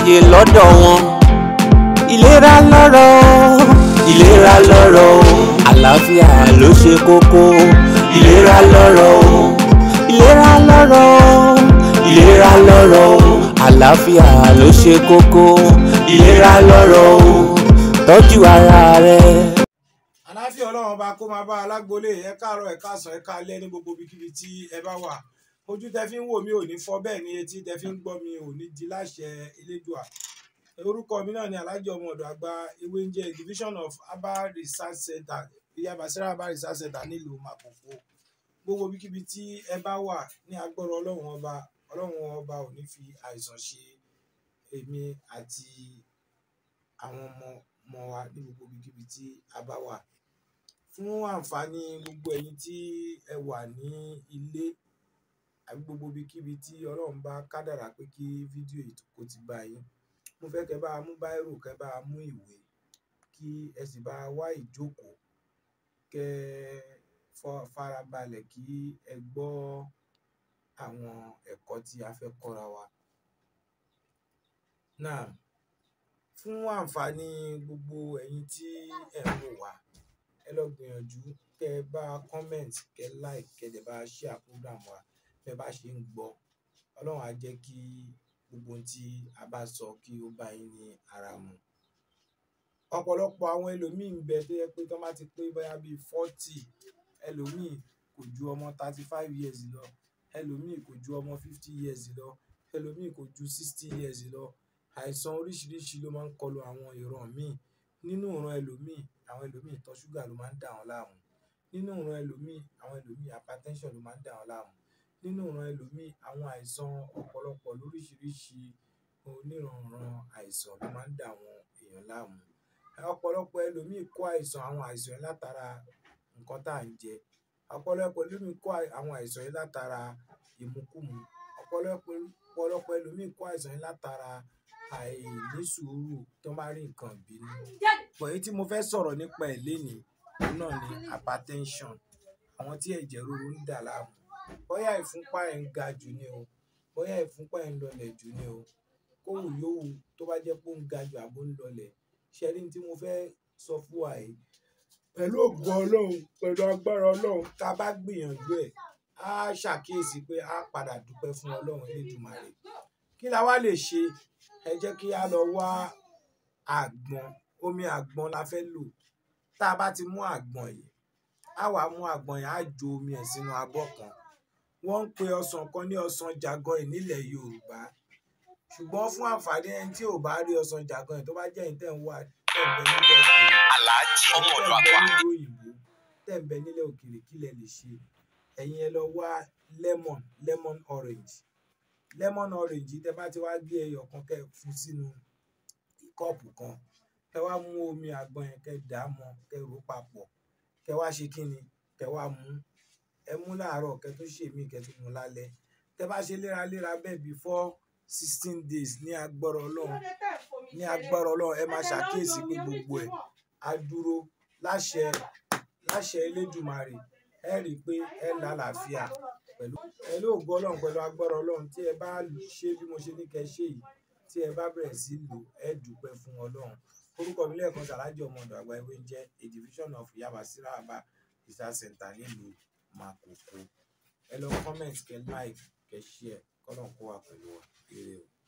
láàyè lọ́dọ̀ wọn. ìlera lọ́rọ̀ ìlera lọ́rọ̀ àlàáfíà ló ṣe kókó ìlera lọ́rọ̀ ìlera lọ́rọ̀ ìlera lọ́rọ̀ àlàáfíà ló ṣe kókó ìlera lọ́rọ̀ tọ́jú ara rẹ. àláfíà ọlọ́run ọba kó máa bá alágbolé ẹ káàárọ̀ ẹ káàsán ẹ káalẹ́ ní gbogbo ibikíbi tí ẹ bá wà ojú tẹ fi ń wò mí ò ní fọ́ bẹ́ẹ̀ ni etí tẹ fi ń gbọ́ mi ò ní di láṣẹ elédùà orúkọ mi náà ni alhaji ọmọ ọ̀dọ̀ àgbà ewé ń jẹ division of herbal research center ìyá basira herbal research center nílùú Makoko gbogbo ibikíbi tí ẹ bá wà ní agbọ́rọ̀ ọlọ́run ọba ọlọ́run ọba ò ní fi àìsàn ṣe èmi àti àwọn ọmọ ọmọ wa ní gbogbo ibikíbi tí a bá wà fún àǹfààní gbogbo ẹ̀yin tí ẹ wà ní ilé àbí gbogbo ibikíbi tí ọlọ́run bá kádàrá pé kí fídíò yìí kó ti bá yín mo fẹ́ kẹ́ bá a mú báírò kẹ́ bá a mú ìwé kí ẹ sì bá a wá ìjókòó kẹ́ ẹ farabalẹ̀ kí ẹ gbọ́ àwọn ẹ̀kọ́ tí a fẹ́ kọ́ra wa. náà fún àǹfààní gbogbo ẹ̀yin tí ẹ̀ ń wò wá ẹ lọ gbìyànjú kẹ́ ẹ bá comment kẹ́ ẹ like kẹ́ ẹ dẹ̀ bá a share program wa bẹ́ẹ̀ bá ṣe ń gbọ́ ọlọ́run á jẹ́ kí gbogbo ohun tí a bá sọ kí ó bá yín ní ara mu ọ̀pọ̀lọpọ̀ àwọn ẹlòmíín ń bẹ tó yẹ pé tó bá ti pé bóyá bíi forty ẹlòmíín kò ju ọmọ thirty five years lọ ẹlòmíín kò ju ọmọ fifty years lọ ẹlòmíín kò ju sixty years lọ àìsàn oríṣiríṣi ló máa ń kọlu àwọn ìran míì nínú ìran ẹlòmíín àwọn ẹlòmíín ìtọ̀ ṣúgà ló máa ń dà wọ́n láàmú nínú ìran ẹlòmíín àwọn ẹlòmíín hypertension ló máa ń dà wọ́n láàmú nínú ìran ẹlòmíín àwọn àìsàn ọ̀pọ̀lọpọ̀ lóríṣiríṣi oníranran àìsàn ló máa ń dà àwọn èèyàn láàmú ọ̀pọ̀lọpọ̀ ẹlòmíín kó àìsàn àwọn àìsàn yẹn látara nǹkan tá à ń jẹ ọ̀pọ̀lọpọ̀ ẹlòmíín kó àwọn àìsàn yẹn látara ìmukúmu ọ̀pọ̀lọpọ̀ ọ̀pọ̀lọpọ̀ ẹlòmíín kó àìsàn yẹn látara àìní sùúrù tó máa rí nǹkan bínú pọ̀ èyí tí mo fẹ́ sọ̀rọ̀ nípa ẹ̀ lénìí òun náà ni hypertension àwọn tí ẹ̀jẹ̀ ríru ń dà láàmú bóyá ìfúnpá ẹ̀ ń ga jù ni o bóyá ìfúnpá ẹ̀ ń lọlẹ̀ jù ni o kóhùn yòówù tó bá jẹ́ pé ó ń ga jù àbó ń lọlẹ̀ ṣẹ́rí tí mo fẹ́ sọ fún wa yìí pẹ̀lú ògùn ọlọ́run pẹ̀lú agbára ọlọ́run tá a bá gbìyànjú ẹ̀ á ṣàkíyèsí pé á padà dúpẹ́ fún ọlọ́run Elédùmarè kí la wá lè ṣe ẹ jẹ́ kí a lọ wá àgbọn omi àgbọn la fẹ́ lò tá a bá ti mú àgbọn yìí á wàá mú àgbọn yìí á jo omi ẹ̀ sínú abọ́ kan wọ́n ń pe ọsàn kan ní ọsàn jagan yìí nílẹ̀ Yorùbá ṣùgbọ́n fún àǹfààní ẹni tí ò bá rí ọsàn jagan yìí tó bá jẹ́ ìtẹ̀ ń wà tẹ̀m̀bẹ̀ nílẹ̀ òkèèrè aláàjì ọmọ ọ̀dọ̀ tẹ̀m̀bẹ̀ àgbà. nílùú òyìnbó tẹ̀m̀bẹ̀ nílẹ̀ òkèèrè kí lẹ lè ṣe ẹ̀yin ẹ lọ wá lemon lemon orange lemon orange tẹ bá ti wá gbé ẹyọ kan kẹ́ fún sínú kọ́ọ̀pù kan kẹ́ wá mú omi àgbọn yẹn kẹ́ dà á mọ́ kẹ́ rò ó papọ̀ kẹ́ wá ṣe kí ni kẹ́ wá mú ẹ mú láàárọ̀ kẹ́ tó ṣe mí kẹ́ tó mú lálẹ́ tẹ́ bá ṣe léraléra bẹ́ẹ̀ before sixteen days ní agbára Ọlọ́run ní agbára Ọlọ́run ẹ máa ṣàkíyèsí pé gbogbo ẹ̀ á dúró láṣẹ láṣẹ Elédùmarè ẹ rí i pé ẹ lálàáfíà pẹ̀lú pẹ̀lú ògo Ọlọ́run pẹ̀lú agbára Ọlọ́run tí ẹ bá ṣe bí mo ṣe ní kẹ́ ṣe yìí tí ẹ bá bẹ̀rẹ̀ sí lò ẹ dúpẹ́ fún Ọlọ́run orúkọ mi lẹ́ẹ̀kan sàlájì ọmọ ọ̀dọ̀ àgbà ewé ń jẹ́ a division of Yaba Siraba research center nílùú Makoko ẹ lọ comment kẹ́ like kẹ́ share kọ́nà kó wà pẹ̀lú wa ire o.